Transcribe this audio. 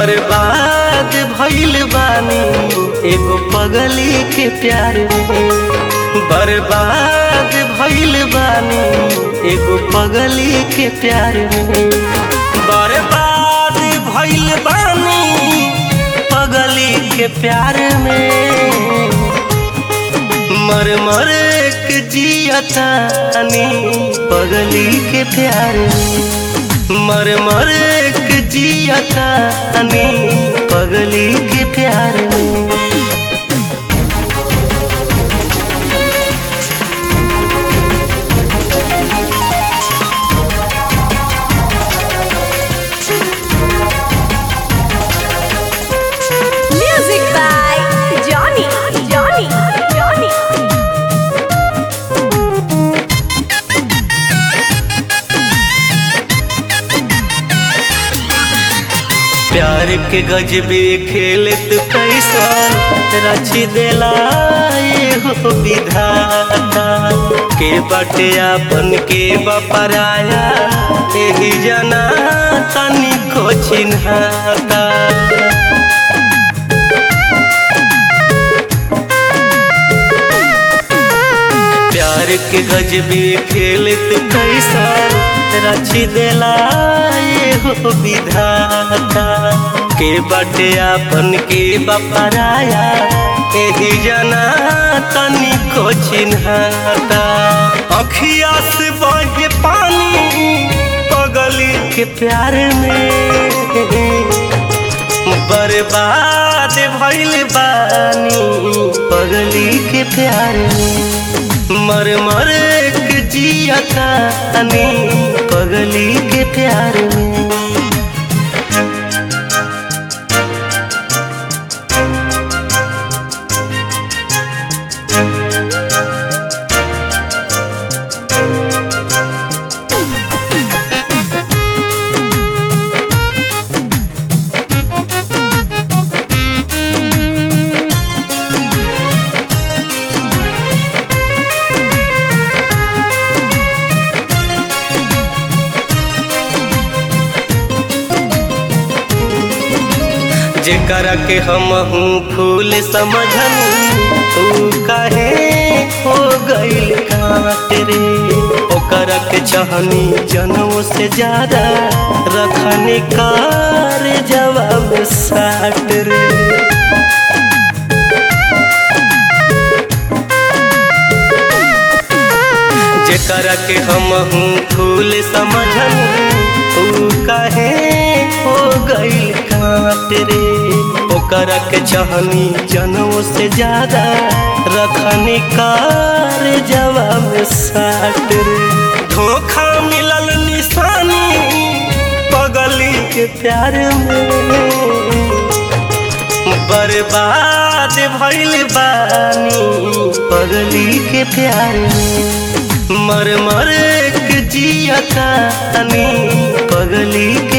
बर्बाद भइल बानी एगो पगली के प्यार में बर्बाद भइल बानी एगो पगली के प्यार में बर्बाद भइल बानी पगली के प्यार में मर मर के जियतानी पगली के प्यार में मर मर के जियतानी पगली के प्यार में Music by Johnny, Johnny, Johnny. प्यार के गजबे खेलत कैसा रची देला हो विधाता के बटे आपन के बपराया एही जना तनी को चिन्हाता प्यार के गजबे खेलत कैसा रची देला हो विधाता के बटे आपन के बपराया एही जना तनी को चिन्हाता अखिया से बहे पानी पगली के प्यार में बर्बाद भइल बानी पगली के प्यार में मर मर के जियतानी पगली के प्यार में जेकरा के हम हूँ फूल समझन तू काहे हो गइल काट रे ओकरा के चाहनी जनों से ज्यादा रखने कार जवाब साट रे जेकरा के हम हूँ फूल समझन तू काहे हो गइल काट रे ओकरा के चाहनी जनों से ज्यादा रखने कार जवाब साट रे धोखा मिलल निशानी पगली के प्यार में बर्बाद भइल बानी पगली के प्यार में मर मर के जियतानी पगली